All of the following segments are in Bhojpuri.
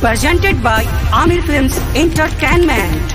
presented by Amir Films Entertainment.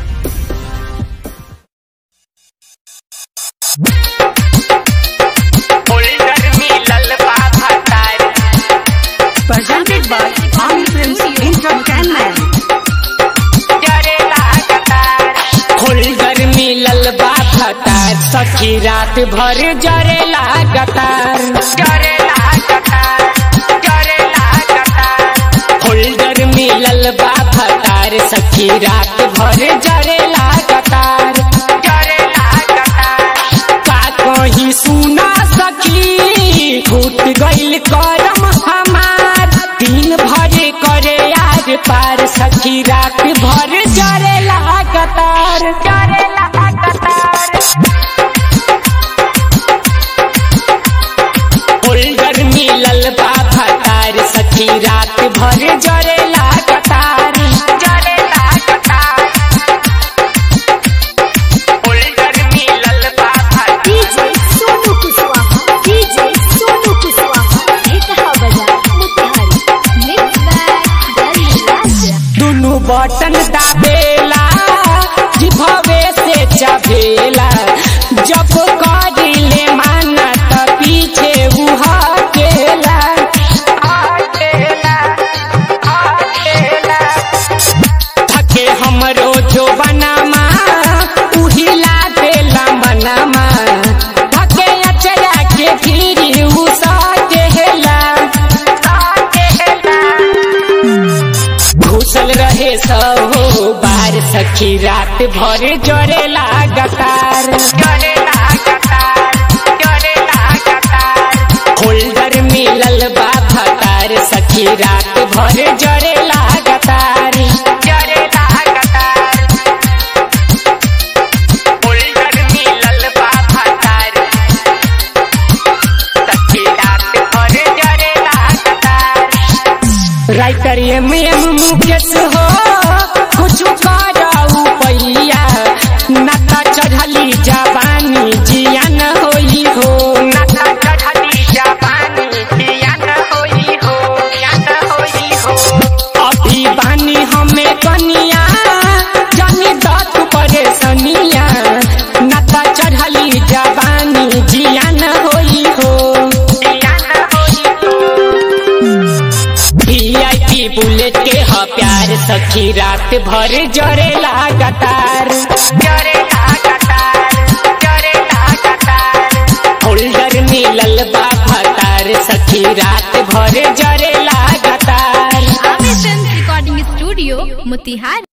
Holder मिलल बा भतार Presented by Amir Films Entertainment. जरे लागतार होल्डर मिलल बा भतार सखी रात भर जरे लागतार जरे लागतार जरे लागतार होल्डर मिलल बा भतार सखी रात भर जरे लागतार जरे लागतार का कहीं सुना सकी फूट गइल करम हमार दिन भर करे यार पार सखी रात भर जरे लगातार जरे लगातार होल्डर मिलल बा भतार सखी रात भर जरे लगातार जरे लगातार होल्डर मिलल बा भतार डीजे सोनू कुशवाहा डीजे सोनू कुशवाहा एक बजा मुतिहारी मिक्स बैग दिल्ली राजा दुनु बटन दाबेला जिभवे से चबेला जब करिले माना त पीछे उहा केला थके हमरो जो बनामा उहिला देला मनामा थके अचरा के फिरी उसा केला घुसल रहे सहो बार सखी रात भर जरे लागतार जरे लागतार जरे लागतार होल्डर मिलल बा भतार सखी रात भर जरे लागतार जरे लागतार होल्डर मिलल बा भतार सखी रात भर जरे लागतार राइटर एम एम मुकेश हो कुछ कराऊ पैया नता चढ़ली जवानी जियान होई हो नता चढ़ली जवानी जियान होई हो जियान होई हो अभी बानी हमें कनिया जानी दत परेशानिया नता चढ़ली जवानी जियान होई हो जियान होई हो वीआईपी बुलेट के ह प्यार सखी रात भर जरे लगातार जरे लगातार जरे लगातार होल्डर मिलल बा भतार सखी रात भर जरे लगातार आमिर फिल्म रिकॉर्डिंग स्टूडियो मुतिहारी